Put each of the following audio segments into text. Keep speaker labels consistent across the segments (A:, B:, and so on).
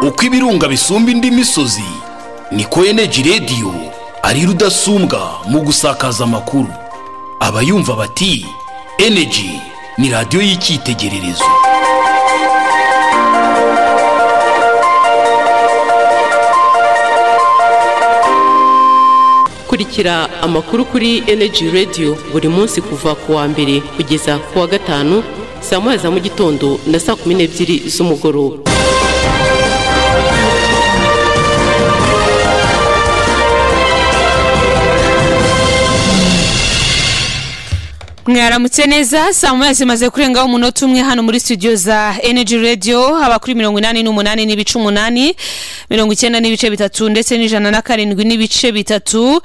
A: uko ibirunga bisumba indi misozi niko eneji rediyo ari rudasumbwa mu gusakaza amakuru abayumva bati eneji ni radiyo y'icyitegererezo
B: kurikira amakuru kuri eneji rediyo buri munsi kuva ku wa mbere kugeza ku wa gatanu saa moya za mu gitondo na saa kumi n'ebyiri z'umugoroba
C: mwaramutse neza saa moya zimaze kurengaho umunota umwe hano muri studio za energy radio haba kuri mirongo inani n'umunani n'ibice umunani mirongo icyenda n'ibice bitatu ndetse n'ijana na karindwi n'ibice bitatu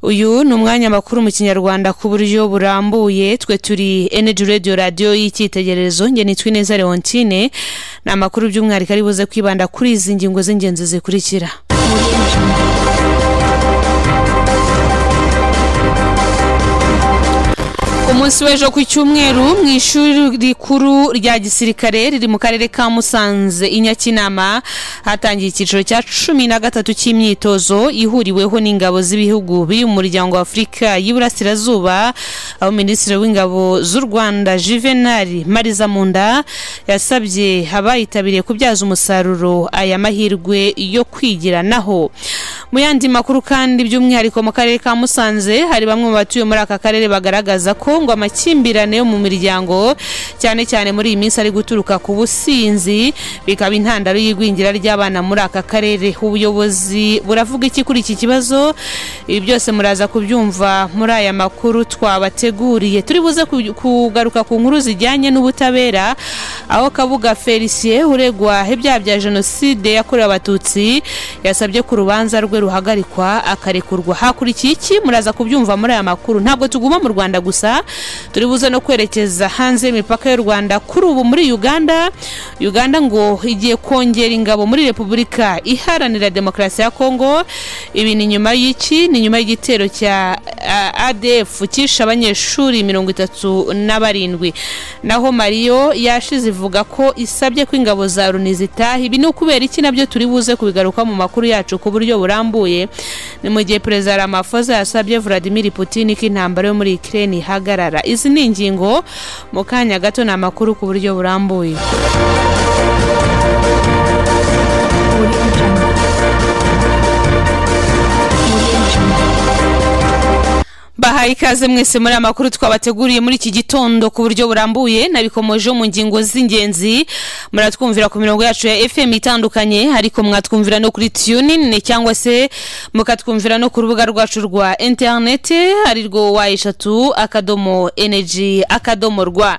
C: uyu ni umwanya makuru mu kinyarwanda ku buryo burambuye twe turi energy radio radio y'icyitegererezo nge nitwa ineza leontine ni amakuru by'umwihariko ari buze kwibanda kuri izi ngingo z'ingenzi zikurikira umunsi w'ejo ku cyumweru mu ishuri rikuru rya gisirikare riri mu karere ka musanze i nyakinama hatangiye icyiciro cya cumi na gatatu cy'imyitozo ihuriweho n'ingabo z'ibihugu biri mu muryango wa afurika y'iburasirazuba aho minisitiri w'ingabo z'u rwanda juvenali marizamunda yasabye abayitabiriye kubyaza umusaruro aya mahirwe yo kwigiranaho mu yandi makuru kandi by'umwihariko mu karere ka musanze hari bamwe mu batuye muri aka karere bagaragaza ko ngo amakimbirane yo mu miryango cyane cyane muri iyi minsi ari guturuka ku businzi bikaba intandaro y'igwingira ry'abana muri aka karere ubuyobozi buravuga iki kuri iki kibazo ibi byose muraza kubyumva muri aya makuru twabateguriye turi buze kugaruka ku nkuru zijyanye n'ubutabera aho kabuga felicien uregwa ibyaha bya jenoside yakorewe abatutsi yasabye ku rubanza rwe ruhagarikwa akarekurwa hakurikiye iki muraza kubyumva muri aya makuru ntabwo tuguma mu rwanda gusa turi buze no kwerekeza hanze y'imipaka y'u rwanda kuri ubu muri uganda uganda ngo igiye kongera ingabo muri repubulika iharanira demokarasi ya kongo ibi ni nyuma y'iki ni nyuma y'igitero cya adf cyishe abanyeshuri mirongo itatu na barindwi naho mariyo yashize ivuga ko isabye ko ingabo za loni zitaha ibi ni ukubera iki nabyo turi buze kubigaruka mu makuru yacu ku buryo burambuye ni mu gihe perezida ramafoza yasabye vladimir putin ko intambara yo muri ikirere ihagarara izi ni ingingo mu kanya gato ni amakuru ku buryo burambuye bahaye ikaze mwese muri amakuru twabateguriye muri iki gitondo ku buryo burambuye nabikomojeho mu ngingo z'ingenzi muratwumvira ku mirongo yacu ya fm itandukanye ariko mwatwumvira no kuri tunin cyangwa se mukatwumvira no ku rubuga rwacu rwa interinete arirwo wa eshatu akadomo energy akadomo rwa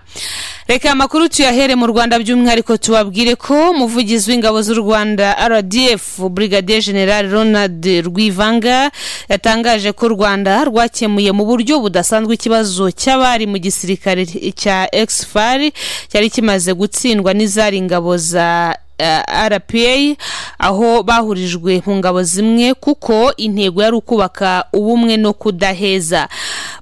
C: reka amakuru tuyahere mu rwanda by'umwihariko tubabwire ko umuvugizi w'ingabo z'u rwanda rdf brigadier general ronald rwivanga yatangaje ko u rwanda rwakemuye mu buryo budasanzwe ikibazo cy'abari mu gisirikare cya exfar cyari kimaze gutsindwa n'izari ingabo za rpa aho bahurijwe mu ngabo zimwe kuko intego yari ukubaka ubumwe no kudaheza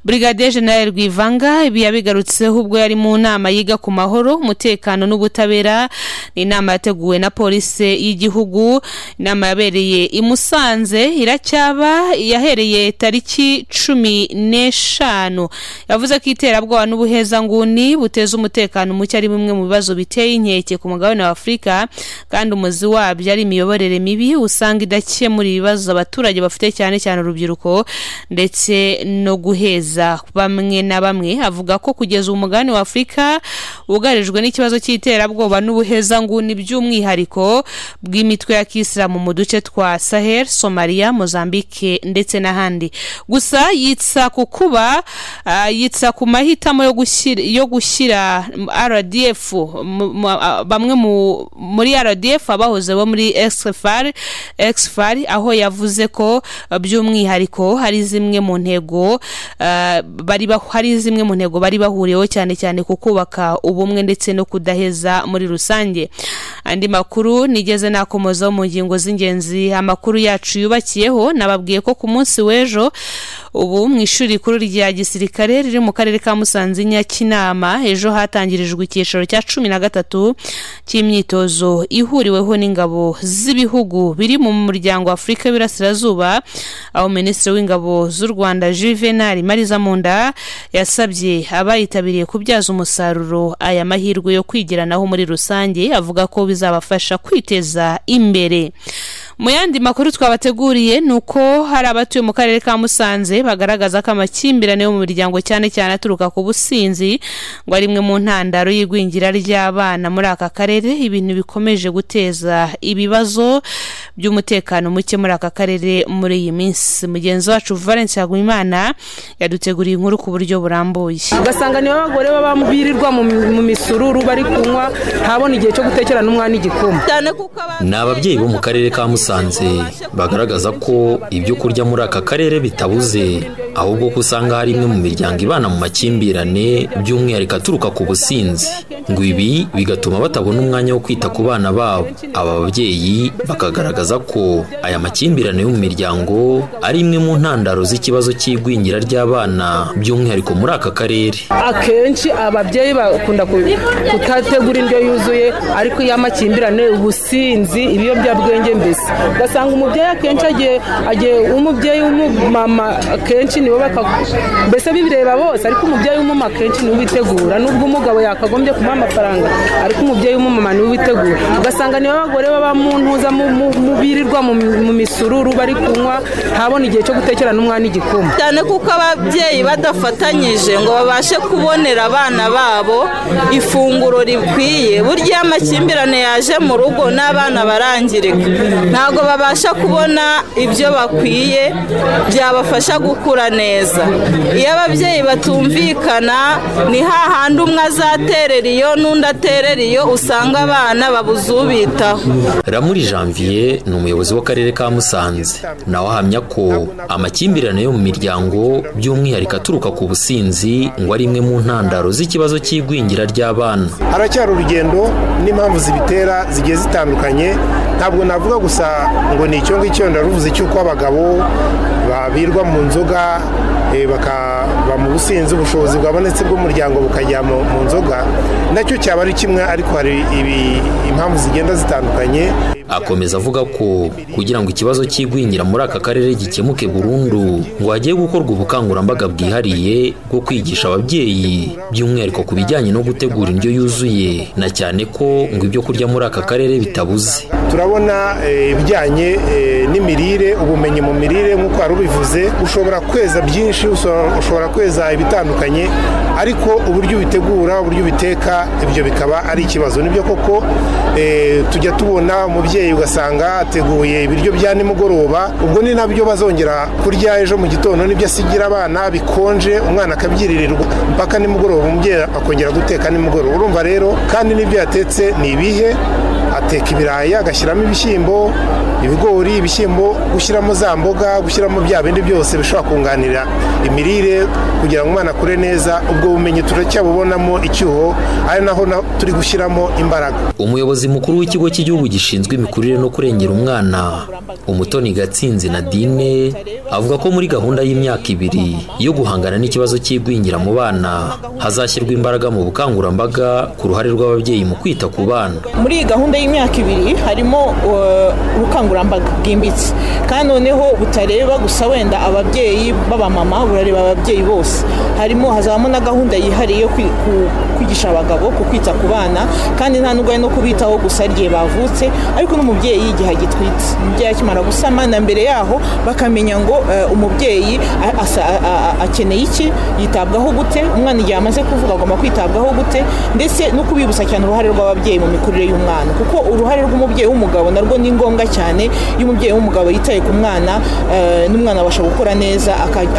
C: brigadier general rwivanga ibi yabigarutseho ubwo yari mu nama yiga ku mahoro umutekano n'ubutabera ni inama yateguwe na polisi y'igihugu inama yabereye i musanze iracyaba yahereye tariki cumi n'eshanu yavuze ko iterabwoba n'ubuhezanguni buteza umutekano muke ari bimwe mu bibazo biteye inkeke ku mugabane wa afurika kandi umuzi wabyo ari imiyoborere mibi usanga idakemura ibibazo abaturage bafite cyane cyane urubyiruko ndetse no guheza bamwe na bamwe avuga ko kugeza umugabane wa afurika wugarijwe n'ikibazo cy'iterabwoba n'ubuhezanguni by'umwihariko bw'imitwe ya kisilamu mu duce twa sahel somaliya mozambique ndetse n'ahandi gusa yitsa ku kuba yitsa ku mahitamo yo gushyira rdf bamwe mu muri rdf abahoze bo muri exfar exfar aho yavuze ko by'umwihariko hari zimwe mu ntego bari hari zimwe mu ntego bari bahuriyeho cyane cyane ku kubaka ubumwe ndetse no kudaheza muri rusange andi makuru nigeze nakomozaho mu ngingo z'ingenzi amakuru yacu yubakiyeho nababwiye ko ku munsi w'ejo ubu mu ishuri rikuru rya gisirikare riri mu karere ka musanze nyakinama ejo hatangirijwe icyiciro cya cumi na gatatu cy'imyitozo ihuriweho n'ingabo z'ibihugu biri mu muryango wa afurika y'uburasirazuba aho minisitiri w'ingabo z'u rwanda juvenal mariza munda yasabye abayitabiriye kubyaza umusaruro aya mahirwe yo kwigiranaho muri rusange avuga ko bizabafasha kwiteza imbere mu yandi makuru twabateguriye ni uko hari abatuye mu karere ka musanze bagaragaza ko amakimbirane yo mu miryango cyane cyane aturuka ku businzi ngo ari imwe mu ntandaro y'igwingira ry'abana muri aka karere ibintu bikomeje guteza ibibazo by'umutekano muke muri aka karere muri iyi minsi mugenzi wacu valence hagumimana yaduteguriye inkuru ku buryo burambuye
D: ugasanga niba abagore baba birirwa mu mu misururu bari kunywa ntabona igihe cyo gutekerana umwana igikoma
E: ni ababyeyi bo mu karere ka musanze bagaragaza ko ibyo kurya muri aka karere bitabuze ahubwo ko usanga hari imwe mu miryango ibana mu makimbirane by'umwihariko aturuka ku businzi ngo ibi bigatuma batabona umwanya wo kwita ku bana babo aba babyeyi bakagaragaza ko aya makimbirane yo mu miryango ari imwe mu ntandaro z'ikibazo cy'igwingira ry'abana by'umwihariko muri aka karere
D: akenshi ababyeyi bakunda kutategura indyo yuzuye ariko iyo amakimbirane ubusinzi ibiyobyabwenge mbese ugasanga umubyeyi akenshi agiye umubyeyi w'umumama akenshi nibo mbese bibireba bose ariko umubyeyi w'umumama akenshi niwe ubitegura nubwo umugabo yakagombye kumuha amafaranga ariko umubyeyi w'umumama niwe ubitegura ugasanga niba abagore baba mu ntuza birirwa mu misururu bari kunywa ntabona igihe cyo gutekerana umwana igikoma
F: cyane kuko ababyeyi badafatanyije ngo babashe kubonera abana babo ifunguro rikwiye burya iyo amakimbirane yaje mu rugo n'abana barangirika ntabwo babasha kubona ibyo bakwiye byabafasha gukura neza iyo ababyeyi batumvikana ni hahandi umwe azaterera iyo n'undi aterera iyo usanga abana babuze ubitaho
E: ramuri janvier ni umuyobozi w'akarere ka musanze nawe ahamya ko amakimbirane yo mu miryango by'umwihariko aturuka ku businzi ngo ari imwe mu ntandaro z'ikibazo cy'igwingira ry'abana
G: haracyari urugendo n'impamvu zibitera zigiye zitandukanye ntabwo navuga gusa ngo ni icyo ngicyo ndaruvuze cy'uko abagabo babirwa mu nzoga bakaba mu businzi ubushobozi bwabonetse bw'umuryango bukajya mu nzoga nacyo cyaba ari kimwe ariko hari impamvu zigenda zitandukanye
E: akomeza avuga ko kugira ngo ikibazo cy'igwingira muri aka karere gikemuke burundu ngo hagiye gukorwa ubukangurambaga bwihariye bwo kwigisha ababyeyi by'umwihariko ku bijyanye no gutegura indyo yuzuye na cyane ko ngo ibyo kurya muri aka karere bitabuze
G: turabona ibijyanye n'imirire ubumenyi mu mirire nk'uko wari ubivuze ushobora kweza byinshi ushobora kweza ibitandukanye ariko uburyo ubitegura uburyo ubiteka ibyo bikaba ari ikibazo nibyo koko tujya tubona umubyeyi ugasanga ateguye ibiryo bya nimugoroba ubwo ni nabyo bazongera kurya ejo mu gitondo nibyo asigira abana bikonje umwana akabyiririrwa mpaka nimugoroba umubyeyi akongera guteka nimugoroba urumva rero kandi n'ibyo yatetse ni ibihe ateka ibirayi agashyiramo ibishyimbo ibigori ibishyimbo gushyiramo za mboga gushyiramo bya bindi byose bishobora kunganira imirire kugira ngo umwana akure neza ubwo bumenyi turacyabubonamo icyuho ari naho turi gushyiramo imbaraga
E: umuyobozi mukuru w'ikigo cy'igihugu gishinzwe imikurire no kurengera umwana umutoni gatsinzi na dine avuga ko muri gahunda y'imyaka ibiri yo guhangana n'ikibazo cy'igwingira mu bana hazashyirwa imbaraga mu bukangurambaga ku ruhare rw'ababyeyi mu kwita ku bana
H: muri iyi gahunda y'imyaka ibiri harimo ubukangurambaga bwimbitse kandi noneho butareba gusa wenda ababyeyi b'abamama burareba ababyeyi bose harimo hazabamo na gahunda yihariye yo kwigisha abagabo ku kwita ku bana kandi nta n'ubwo ari no kubitaho gusa igihe bavutse ariko n'umubyeyi igihe agitwite umubyeyi akimara gusama na mbere yaho bakamenya ngo umubyeyi akeneye iki yitabwaho gute umwana igihe amaze kuvuga agomba kwitabwaho gute ndetse no kubibutsa cyane uruhare rw'ababyeyi mu mikurire y'umwana kuko uruhare rw'umubyeyi w'umugabo narwo ni ngombwa cyane iyo umubyeyi w'umugabo yitaye ku mwana n'umwana abasha gukora neza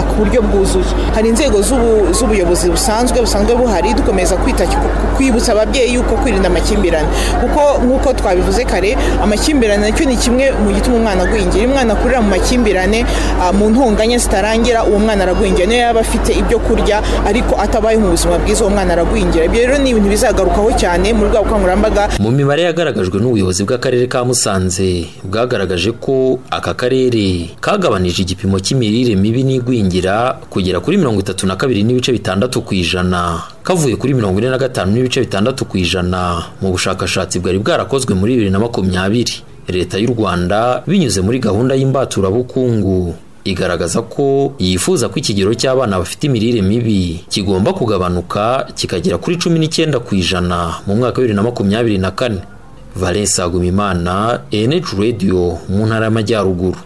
H: ku buryo bwuzuye hari inzego z'ubuyobozi busanzwe busanzwe buhari dukomeza kwita kwibutsa ababyeyi yuko kwirinda amakimbirane kuko nk'uko twabivuze kare amakimbirane nacyo ni kimwe mu gituma umwana agwingira iyo umwana akurira mu makimbirane mu ntunganye zitarangira uwo mwana aragwingira niyo yaba afite ibyo kurya ariko atabayeho mu buzima bwiza uwo mwana aragwingira ibyo rero ni ibintu bizagarukaho cyane muri bwa bukangurambaga
E: mu mibare yagaragaje bwafashijwe n'ubuyobozi bw'akarere ka musanze bwagaragaje ko aka karere kagabanije igipimo cy'imirire mibi n'igwingira kugera kuri mirongo itatu na kabiri n'ibice bitandatu ku ijana kavuye kuri mirongo ine na gatanu n'ibice bitandatu ku ijana mu bushakashatsi bwari bwarakozwe muri bibiri na makumyabiri leta y'u rwanda binyuze muri gahunda y'imbaturabukungu igaragaza ko yifuza ko ikigero cy'abana bafite imirire mibi kigomba kugabanuka kikagera kuri cumi n'icyenda ku ijana mu mwaka wa bibiri na makumyabiri na kane valence agumimana enec radio mu ntara y'amajyaruguru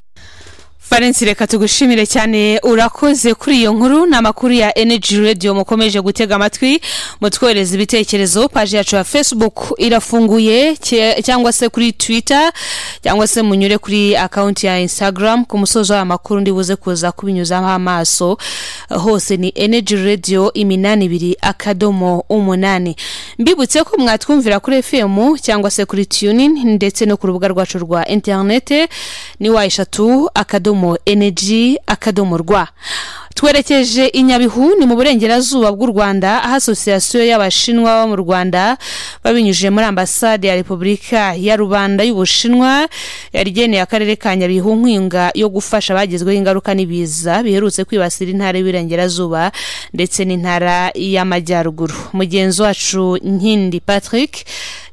C: valence reka tugushimire cyane urakoze kuri iyo nkuru ni amakuru ya energy radio mukomeje gutega amatwi mutwohereza ibitekerezo paji yacu ya facebook irafunguye cye- cyangwa se kuri twitter cyangwa se munyure kuri akawunti ya instagram ku musozo w'aya makuru ndibuze kuza kubinyuzaho amaso hose ni energy radio iminani ibiri akadomo umunani mbibutse ko mwatwumvira kuri fm cyangwa se kuri tuning ndetse no ku rubuga rwacu rwa interinete ni wa eshatu akadomo energy akadomo rwa twerekeje i nyabihu ni mu burengerazuba bw'u rwanda aho asosiyasiyo y'abashinwa baba mu rwanda babinyujije muri ambasade ya repubulika ya rubanda y'ubushinwa yari igeneye akarere ka nyabihu nkwinga yo gufasha abagezweho ingaruka n'ibiza biherutse kwibasira intara y'iburengerazuba ndetse n'intara y'amajyaruguru mugenzi wacu nkindi patrick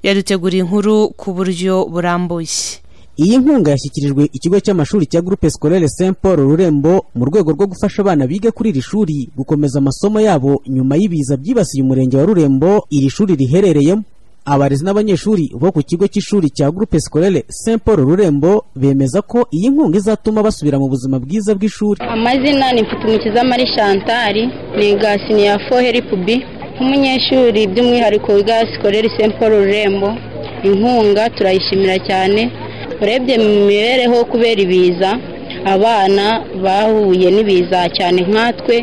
C: yaduteguriye inkuru ku buryo burambuye
I: iyi nkunga yashyikirijwe ikigo cy'amashuri cya groupe scolaire saint paul rurembo mu rwego rwo gufasha abana biga kuri iri shuri gukomeza amasomo yabo nyuma y'ibiza byibasiye umurenge wa rurembo iri shuri riherereyemo abarezi n'abanyeshuri bo ku kigo cy'ishuri cya groupe scolaire saint paul rurembo bemeza ko iyi nkunga izatuma basubira mu buzima bwiza bw'ishuri
J: amazina ni mfutumukiza mari chantal niga siniya foheri pubi nk'umunyeshuri by'umwihariko wiga sikorere saint paul rurembo inkunga turayishimira cyane urebye mu mibereho kubera ibiza abana bahuye n'ibiza cyane nkatwe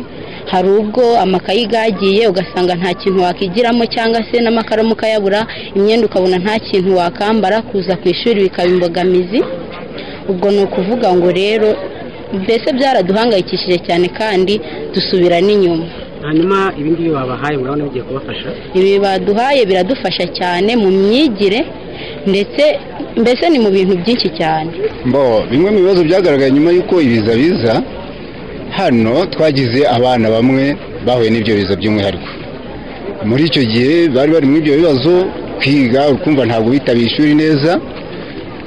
J: hari ubwo amakayi yagiye ugasanga nta kintu wakigiramo cyangwa se n'amakaramu ukayabura imyenda ukabona nta kintu wakambara kuza ku ishuri bikaba imbogamizi ubwo ni ukuvuga ngo rero mbese byaraduhangayikishije cyane kandi dusubira n'inyuma
K: hanyuma ibindi ngibi babahaye murabona bigiye kubafasha
J: ibi baduhaye biradufasha cyane mu myigire ndetse mbese ni mu bintu byinshi cyane
L: Mbo, bimwe mu bibazo byagaragaye nyuma y'uko ibiza biza hano twagize abana bamwe bahuye n'ibyo biza by'umwihariko muri icyo gihe bari bari muri ibyo bibazo kwiga ukumva ntabwo bitabira ishuri neza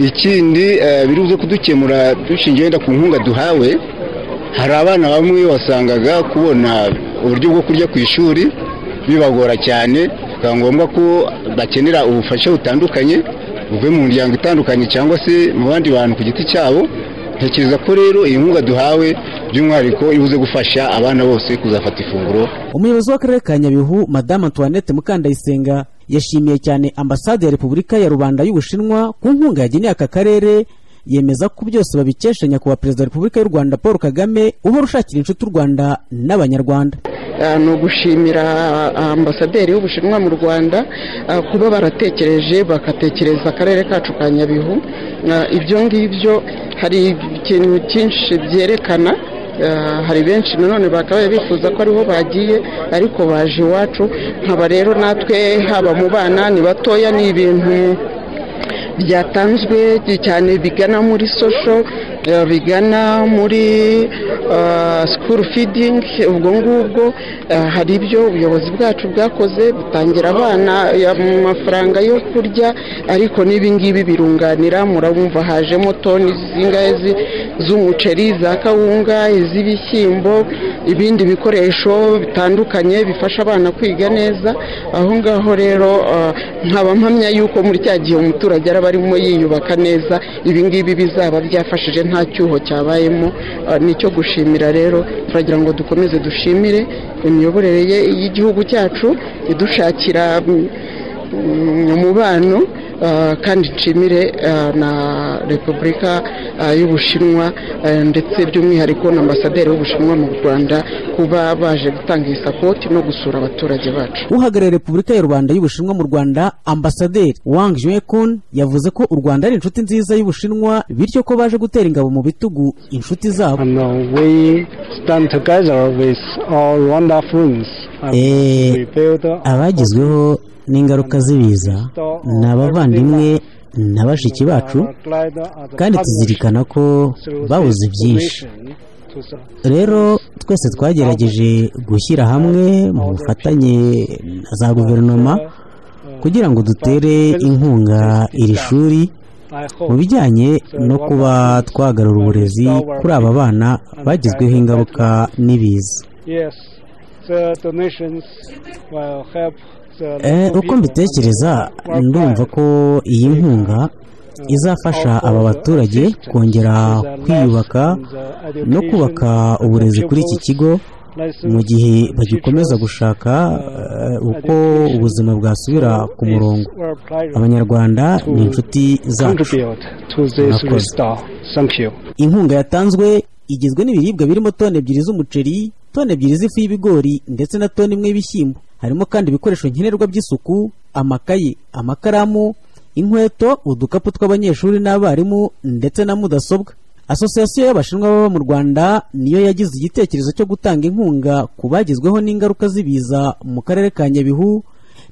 L: ikindi eh, biruze kudukemura dushingiye wenda ku nkunga duhawe hari abana bamwe wasangaga kubona uburyo bwo kurya ku ishuri bibagora cyane bikaba ngombwa ko bakenera ubufasha butandukanye buvuye mu miryango itandukanye cyangwa se mu bandi bantu ku giti cyabo ntekereza ko rero iyi nkunga duhawe by'umwihariko ibuze gufasha abana bose kuzafata ifunguro
I: umuyobozi w'akarere ka nyabihu madamu antoinette mukandayisenga yashimiye cyane ambasade ya repubulika ya rubanda y'ubushinwa ku nkunga yageneye aka karere yemeza ko byose babikesha nyakubahwa perezida wa repubulika y'u rwanda paul kagame uhora ushakira inshuti u rwanda n'abanyarwanda
M: Ah, ni ugushimira ah, ambasaderi w'ubushinwa mu rwanda ah, kuba baratekereje bagatekereza akarere kacu ka nyabihu Ah, ibyo ngibyo hari ikintu cyinshi byerekana Ah, hari benshi nanone bakabaye bifuza ko ariho bagiye ariko baje iwacu nkaba rero natwe haba mu bana ni batoya ni ibintu byatanzwe cyane bigana muri sosho eh, bigana muri ah, school feeding ubwo ngubwo ah, hari ibyo ubuyobozi bwacu bwakoze butangira abana ya- mu mafaranga yo kurya ariko n'ibi ngibi birunganira murabumva hajemo toni zingahe zi- z'umuceri za kawunga iz'ibishyimbo ibindi bikoresho bitandukanye bifasha abana kwiga neza aho ngaho rero ah, nkaba mpamya yuko muri cya gihe umuturage araba arimo yiyubaka neza ibi ngibi bizaba byafashije nta cyuho cyabayemo ah, ni icyo gushimira rero turagira ngo dukomeze dushimire imiyoborere ye y'igihugu cyacu idushakira mm, mm, umubano ah, kandi nshimire ah, na repubulika ah, y'ubushinwa eh, ndetse by'umwihariko na ambasaderi w'ubushinwa mu rwanda kuba baje gutanga iyi sapoti no gusura abaturage bacu
I: uhagarariye repubulika y'u rwanda y'ubushinwa mu rwanda ambasaderi wang juekun yavuze ko u rwanda ari inshuti nziza y'ubushinwa bityo ko baje gutera ingabo mu bitugu inshuti zabo
N: we stand together with our Rwanda friends.
O: Eh, abagizweho n'ingaruka z'ibiza ni abavandimwe
I: na bashiki bacu kandi tuzirikana ko babuze byinshi rero twese twagerageje gushyira hamwe mu bufatanye na za guverinoma kugira ngo dutere inkunga iri shuri mu bijyanye no kuba twagarura uburezi kuri aba bana bagizweho ingaruka n'ibiza
N: Yes, the donations will help the
I: Eh, uko mbitekereza ndumva ko iyi nkunga izafasha aba baturage kongera kwiyubaka no kubaka uburezi kuri iki kigo mu gihe bagikomeza gushaka eh, uko ubuzima bwasubira ku murongo abanyarwanda ni inshuti zacu
N: contribute to this
I: Murakoze.
N: restore. Thank you.
I: inkunga yatanzwe igizwe n'ibiribwa birimo toni ebyiri z'umuceri toni ebyiri z'ifu y'ibigori ndetse na toni imwe y'ibishyimbo harimo kandi ibikoresho nkenerwa by'isuku amakayi amakaramu inkweto udukapu tw'abanyeshuri n'abarimu ndetse na mudasobwa asosiyasiyo y'abashinwa baba mu rwanda niyo yagize igitekerezo cyo gutanga inkunga ku bagizweho n'ingaruka z'ibiza mu karere ka nyabihu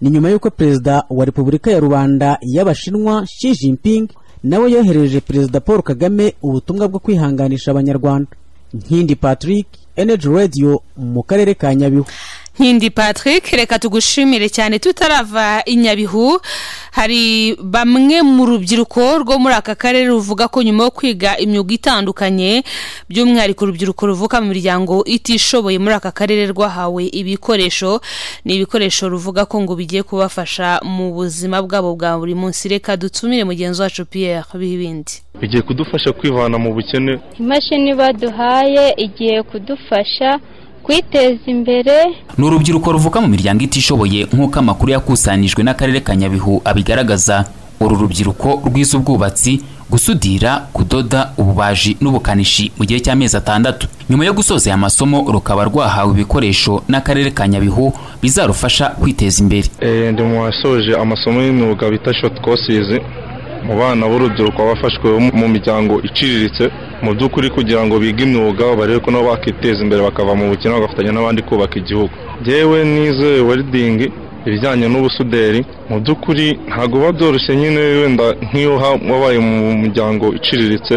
I: ni nyuma y'uko perezida wa repubulika ya rubanda y'abashinwa Xi Jinping nawe yohereje perezida paul kagame ubutumwa bwo kwihanganisha abanyarwanda nkindi patrick energy radio mu karere ka nyabihu
C: nkindi patrick reka tugushimire cyane tutarava i nyabihu hari bamwe mu rubyiruko rwo muri aka karere ruvuga ko nyuma yo kwiga imyuga itandukanye by'umwihariko urubyiruko ruvuka mu miryango itishoboye muri aka karere rwahawe ibikoresho ni ibikoresho ruvuga ko ngo bigiye kubafasha mu buzima bwabo bwa buri munsi reka dutumire mugenzi wacu pierre bihibindi
O: bigiye kudufasha kwivana mu bukene
J: imashini baduhaye igiye kudufasha kwiteza imbere
P: ni urubyiruko ruvuka mu miryango itishoboye nk'uko amakuru yakusanijwe n'akarere ka nyabihu abigaragaza uru rubyiruko rwize ubwubatsi gusudira kudoda ububaji n'ubukanishi mu gihe cy'amezi atandatu nyuma yo gusoza aya masomo rukaba rwahawe ibikoresho n'akarere ka nyabihu bizarufasha kwiteza imbere
O: Eh, ndi mu wasoje amasomo y'imyuga bita shoti kosizi mu bana b'urubyiruko bafashwe bo mu miryango iciriritse mu by'ukuri kugira ngo bige imyuga barebe ko nabo bakiteza imbere bakava mu bukene bagafatanya n'abandi kubaka igihugu yewe nize weridingi ibijyanye n'ubusuderi mu by'ukuri ntabwo biba byoroshye nyine wenda nk'iyo ha- wabaye mu muryango iciriritse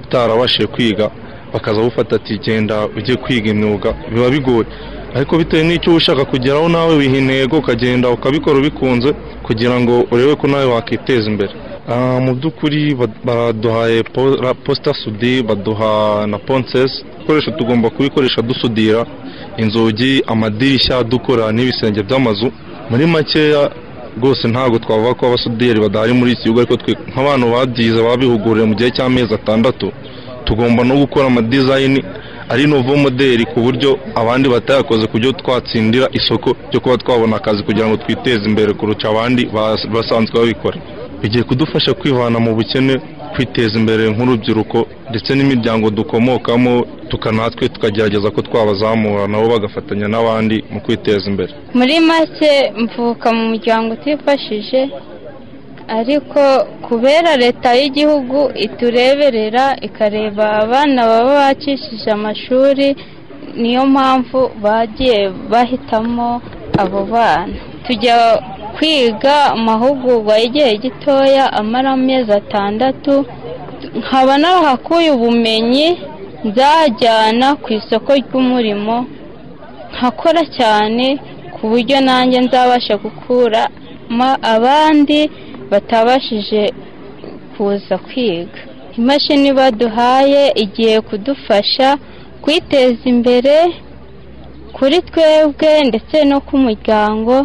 O: utarabashije kwiga bakaza bufata ati genda ujye kwiga imyuga biba bigoye ariko bitewe n'icyo uba ushaka kugeraho nawe wiha intego ukagenda ukabikora ubikunze kugira ngo urebe ko nawe wakiteza imbere Ah, mu by'ukuri ba- baduhaye po- ra- posita sudi baduha na ponsesi ibikoresho tugomba kubikoresha dusudira inzugi amadirishya dukora n'ibisenge by'amazu muri makeya rwose ntabwo twavuga ko abasuderi badahari muri iki gihugu ariko twe nk'abantu babyize babihuguriwe mu gihe cy'amezi atandatu tugomba no gukora amadizayini ari novo modeli ku buryo abandi batayakoze ku buryo twatsindira isoko ryo kuba twabona akazi kugira ngo twiteze imbere kurusha abandi bas- basanzwe babikora bigiye kudufasha kwivana mu bukene kwiteza imbere nk'urubyiruko ndetse n'imiryango dukomokamo tukanatwe tukagerageza ko twabazamura nabo bagafatanya n'abandi mu kwiteza imbere
J: muri make mvuka mu muryango utifashije ariko kubera leta y'igihugu itureberera ikareba abana baba bacishije amashuri niyo mpamvu bagiye bahitamo abo bana tujya kwiga amahugurwa y'igihe gitoya amara amezi atandatu nkaba narahakuye ubumenyi nzajyana ku isoko ry'umurimo nkakora cyane ku buryo nanjye nzabasha gukuramo abandi batabashije kuza kwiga imashini baduhaye igiye kudufasha kwiteza imbere kuri twebwe ndetse no ku muryango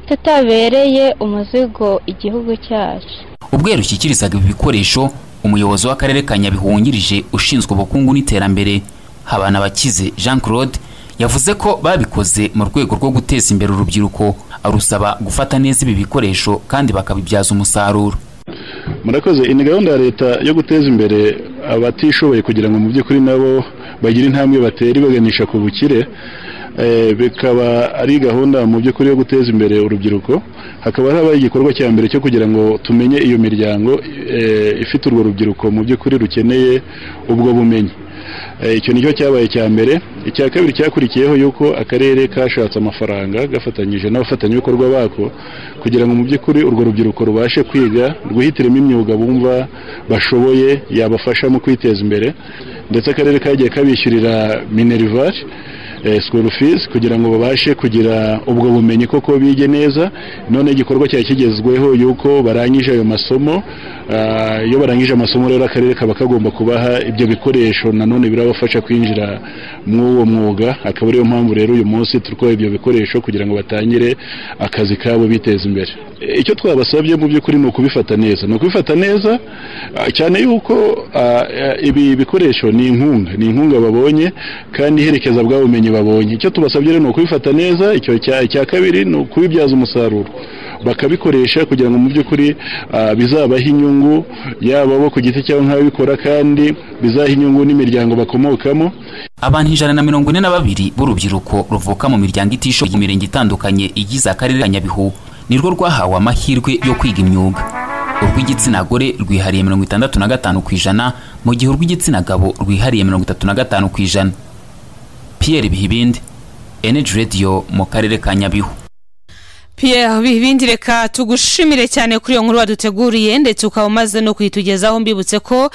J: tutabereye umuzigo igihugu cyacu
P: ubwo rushyikirizaga ibi bikoresho umuyobozi w'akarere ka nyabihu wungirije ushinzwe ubukungu n'iterambere habana bakize jean claude yavuze ko babikoze mu rwego rwo guteza imbere urubyiruko arusaba gufata neza ibi bikoresho kandi bakabibyaza umusaruro
Q: murakoze iyi ni gahunda ya leta yo guteza imbere abatishoboye kugira ngo mu by'ukuri nabo bagire intambwe batera ibaganisha ku bukire Eh, bikaba ari gahunda mu by'ukuri yo guteza imbere urubyiruko hakaba habaye igikorwa cya mbere cyo kugira ngo tumenye iyo miryango eh, ifite urwo rubyiruko mu by'ukuri rukeneye ubwo bumenyi icyo nicyo cyabaye cya mbere icya kabiri cyakurikiyeho yuko akarere kashatse amafaranga gafatanyije n'abafatanyabikorwa bako kugira ngo mu by'ukuri urwo rubyiruko rubashe kwiga rwihitiremo imyuga bumva bashoboye yabafasha mu kwiteza imbere ndetse akarere kagiye kabishyurira minerivare school fees kugira ngo babashe kugira ubwo bumenyi koko bige neza none igikorwa cyari kigezweho yuko barangije ayo masomo ah, iyo barangije amasomo rero akarere kaba kagomba kubaha ibyo bikoresho nanone birabafasha kwinjira muri uwo mwuga akaba ariyo mpamvu rero uyu munsi turi kubaha ibyo bikoresho kugira ngo batangire akazi kabo biteza imbere E, icyo twabasabye mu by'ukuri ni ukubifata neza ni ukubifata neza ah, cyane yuko ah, eh, ibi bikoresho ni inkunga ni inkunga babonye kandi iherekeza bwa bumenyi babonye icyo tubasabye rero ni ukubifata neza icyo cya icya kabiri ni ukubibyaza umusaruro bakabikoresha kugira ngo mu by'ukuri ah, bizabahe inyungu yaba bo ku giti cyabo nk'ababikora kandi bizahe inyungu n'imiryango bakomokamo
P: abantu ijana na mirongo ine na babiri b'urubyiruko ruvuka mu miryango itishoboye mu mirenge itandukanye igize akarere ka nyabihu nirwo rwahawe amahirwe yo kwiga imyuga urw'igitsina gore rwihariye mirongo itandatu na gatanu ku ijana mu gihe urw'igitsina gabo rwihariye mirongo itatu na gatanu ku ijana pierre bihibindi energy radio mu karere ka nyabihu
C: pierre bihibindi reka tugushimire cyane kuri iyo nkuru waduteguriye ndetse ukaba umaze no kuyitugezaho mbibutse ko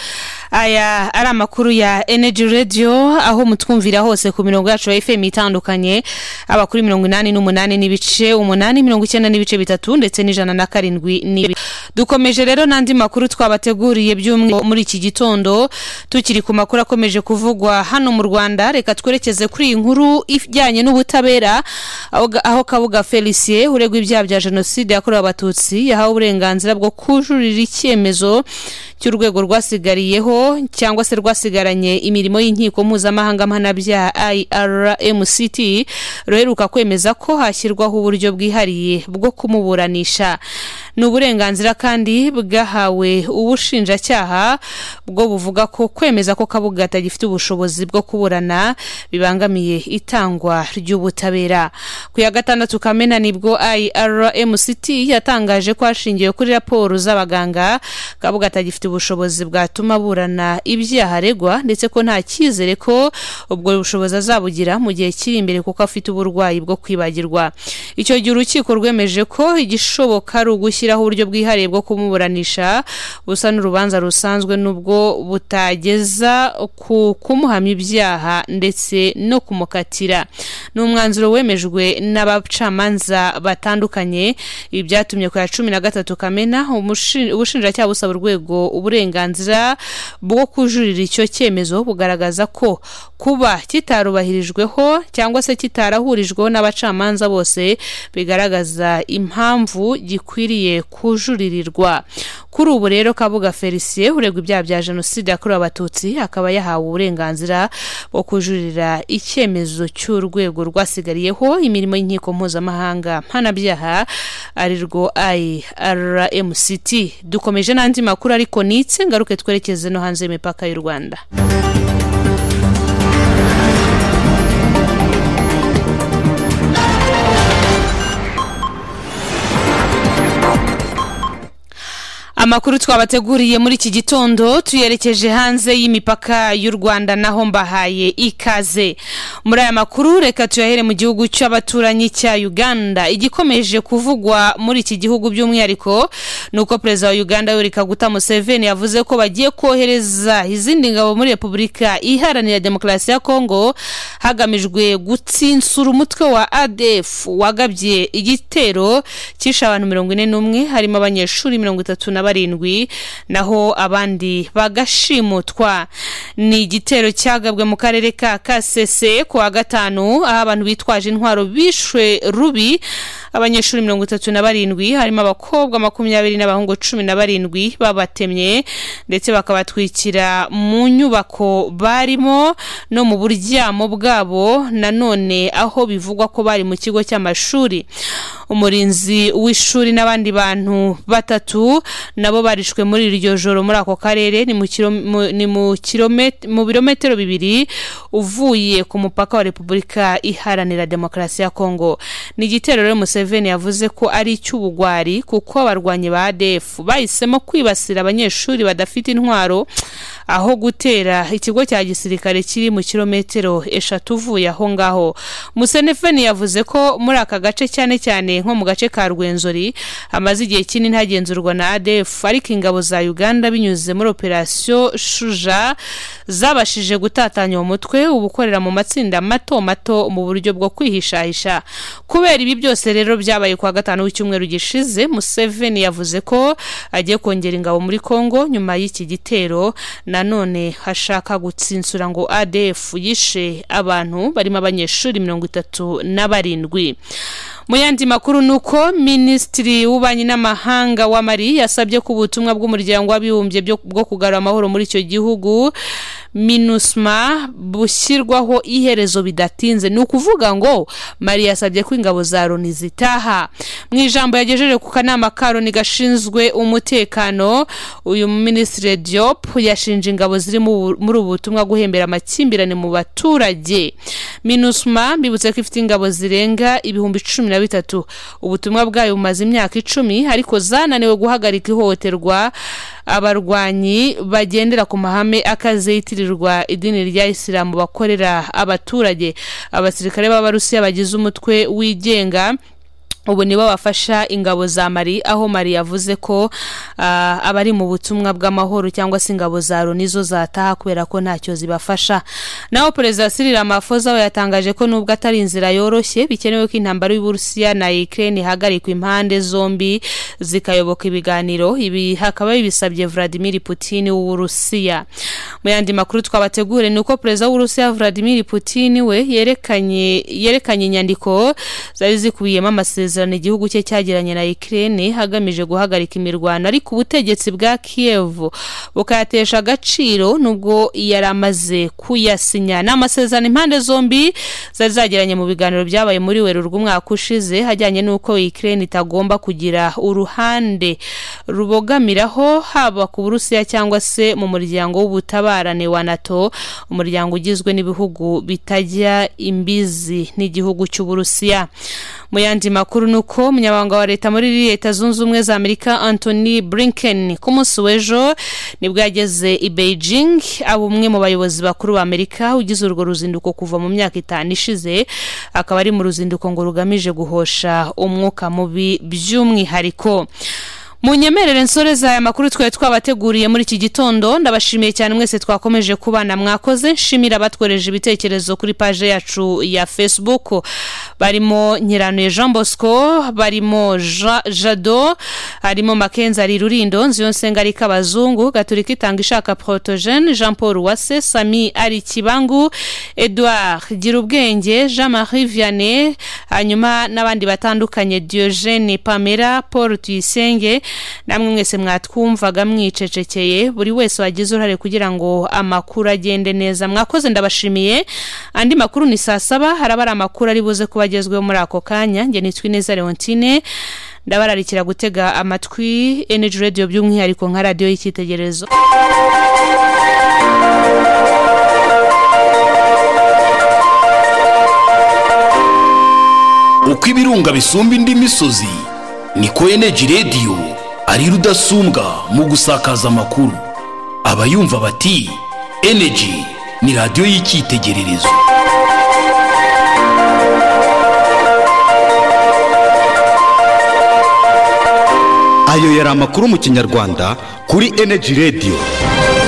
C: aya ari amakuru ya energy radio aho mutwumvira hose ku mirongo yacu ya fm itandukanye aba kuri mirongo inani n'umunani n'ibice umunani mirongo icyenda n'ibice bitatu ndetse n'ijana na karindwi n'ibice dukomeje rero n'andi makuru twabateguriye by'umwihariko muri iki gitondo tukiri ku makuru akomeje kuvugwa hano mu rwanda reka twerekeze kuri iyi nkuru ijyanye n'ubutabera aho ga- aho kabuga felicien uregwa ibyaha bya jenoside yakorewe abatutsi yahawe uburenganzira bwo kujurira icyemezo cy'urwego rwasigariyeho cyangwa se rwasigaranye imirimo y'inkiko mpuzamahanga mpanabyaha irmct ruheruka kwemeza ko hashyirwaho uburyo bwihariye bwo kumuburanisha ni uburenganzira kandi bwahawe ubushinjacyaha bwo buvuga ko kwemeza ko kabuga atagifite ubushobozi bwo kuburana bibangamiye itangwa ry'ubutabera ku ya gatandatu kamena nibwo irmct yatangaje ko hashingiwe kuri raporo z'abaganga kabuga atagifite ubushobozi bwatuma burana ibyaha aregwa ndetse ko nta cyizere ko ubwo bushobozi azabugira mu gihe kiri imbere kuko afite uburwayi bwo kwibagirwa icyo gihe urukiko rwemeje ko igishoboka ari ugushyiraho uburyo bwihariye bwo kumuburanisha busa n'urubanza rusanzwe nubwo butageza ku kumuhamya ibyaha ndetse no kumukatira ni umwanzuro wemejwe n'abacamanza batandukanye ibi byatumye ku ya cumi na gatatu kamena umushi- ubushinjacyaha busaba urwego uburenganzira bwo kujurira icyo cyemezo bugaragaza ko kuba kitarubahirijweho cyangwa se kitarahurijweho n'abacamanza bose bigaragaza impamvu gikwiriye kujuririrwa kuri ubu rero kabuga felicien uregwa ibyaha bya jenoside yakorewe abatutsi akaba yahawe uburenganzira bwo kujurira icyemezo cy'urwego rwasigariyeho imirimo y'inkiko mpuzamahanga mpanabyaha arirwo irmct dukomeje n'andi makuru ariko nitse ngaruke twerekeze no hanze y'imipaka y'u rwanda amakuru twabateguriye muri iki gitondo tuyerekeje hanze y'imipaka y'u rwanda naho mbahaye ikaze muri aya makuru reka tuyahere mu gihugu cy'abaturanyi cya uganda igikomeje kuvugwa muri iki gihugu by'umwihariko ni uko perezida wa uganda yoweri kaguta museveni yavuze ko bagiye kohereza izindi ngabo muri repubulika iharanira demokarasi ya kongo hagamijwe gutsinsura umutwe wa adf wagabye igitero cyishe abantu mirongo ine n'umwe harimo abanyeshuri mirongo itatu na barindwi naho abandi bagashimutwa ni igitero cyagabwe mu karere ka kasese ku wa gatanu aho abantu bitwaje intwaro bishwe rubi abanyeshuri mirongo itatu na barindwi harimo abakobwa makumyabiri n'abahungu cumi na barindwi babatemye ndetse bakabatwikira mu nyubako barimo no mu buryamo bwabo nanone aho bivugwa ko bari mu kigo cy'amashuri umurinzi w'ishuri n'abandi bantu batatu nabo barishwe muri iryo joro muri ako karere ni mu kiro- mu- ni mu kirome- mu birometero bibiri uvuye ku mupaka wa repubulika iharanira demokarasi ya kongo ni igitero rero museveni yavuze ko ari icy'ubugwari kuko abarwanyi ba adefu bahisemo kwibasira abanyeshuri badafite intwaro aho gutera ikigo cya gisirikare kiri mu kilometero eshatu uvuye aho ngaho musenefeni yavuze ko muri aka gace cyane cyane nko mu gace ka rwenzori hamaze igihe kinini ntagenzurwa na adf ariko ingabo za uganda binyuze muri operasiyo shuja zabashije gutatanya uwo mutwe uba ukorera mu matsinda mato mato mu buryo bwo kwihishahisha kubera ibi byose rero byabaye ku wa gatanu w'icyumweru gishize museveni yavuze ko agiye kongera ingabo muri congo nyuma y'iki gitero na nanone hashaka gutsinsura ngo adf yishe abantu barimo abanyeshuri mirongo itatu na barindwi mu yandi makuru ni uko minisitiri w'ububanyi n'amahanga wa mari yasabye ko ubutumwa bw'umuryango w'abibumbye bwo kugarura amahoro muri icyo gihugu minusma bushyirwaho iherezo bidatinze ni ukuvuga ngo mari yasabye ko ingabo za loni zitaha mu ijambo yagejeje ku kanama ka loni gashinzwe umutekano uyu minisitiri diop yashinje ingabo ziri muri ubu butumwa guhembera amakimbirane mu baturage minusma mbibutse ko ifite ingabo zirenga ibihumbi cumi na bitatu ubutumwa bwayo bumaze imyaka icumi ariko zananiwe guhagarika ihohoterwa abarwanyi bagendera ku mahame akaze yitirirwa idini rya isilamu bakorera abaturage abasirikare b'abarusiya bagize umutwe wigenga ubu nibo bafasha ingabo za mari aho mari yavuze ko uh, abari mu butumwa bw'amahoro cyangwa se ingabo za loni zo zataha kubera ko ntacyo zibafasha naho perezida Cyril Ramaphosa we yatangaje ko nubwo atari inzira yoroshye bikenewe ko intambara y'Uburusiya na Ukraine ihagarikwa impande zombi zikayoboka ibiganiro ibi hakaba bibisabye Vladimir Putin w'Uburusiya mu yandi makuru twabategure ni uko perezida w'Uburusiya Vladimir Putin we yerekanye yerekanye inyandiko zari zikubiyemo amasezerano amasezerano igihugu cye cyagiranye na Ukraine hagamije guhagarika imirwano ariko ubutegetsi bwa Kiev bukayatesha agaciro nubwo yari amaze kuyasinya ni amasezerano impande zombi zari zagiranye mu biganiro byabaye muri werurwe umwaka ushize hajyanye n'uko Ukraine itagomba kugira uruhande rubogamiraho haba ku Burusiya cyangwa se mu muryango w'ubutabarane wa NATO umuryango ugizwe n'ibihugu bitajya imbizi n'igihugu cy'Uburusiya mu yandi makuru amakuru ni uko umunyamabanga wa leta muri leta zunze ubumwe za amerika anthony blinken ku munsi w'ejo nibwo yageze i beijing aba umwe mu bayobozi bakuru ba amerika ugize urwo ruzinduko kuva mu myaka itanu ishize akaba ari mu ruzinduko ngo rugamije guhosha umwuka mubi by'umwihariko munyemerere nsoreza aya makuru twari twabateguriye muri iki gitondo ndabashimiye cyane mwese twakomeje kubana mwakoze nshimira abatworeje ibitekerezo kuri paje yacu ya facebook barimo nyiranuye jean bosco barimo Ja- jado harimo makenzi ari rurindo nziyonsenga ari kabazungu gaturika itanga ishaka protogene jean paul wase sami ari kibangu edouard gira ubwenge jean marie vianney hanyuma n'abandi batandukanye diogene pamela paul tuyisenge namwe mwese mwatwumvaga mwicecekeye buri wese wagize uruhare kugira ngo amakuru agende neza mwakoze ndabashimiye andi makuru ni saa saba haraba ari amakuru ari buze kuba agezweho muri ako kanya njye nitwa ineza leontine ndabararikira gutega amatwi energy radio by'umwihariko nka radiyo y'icyitegererezo
A: uko ibirunga bisumba indi misozi niko eneji radiyo ari rudasumbwa mu gusakaza amakuru abayumva bati eneji ni radiyo y'icyitegererezo
R: ayo yari amakuru mu kinyarwanda kuri eneji radiyo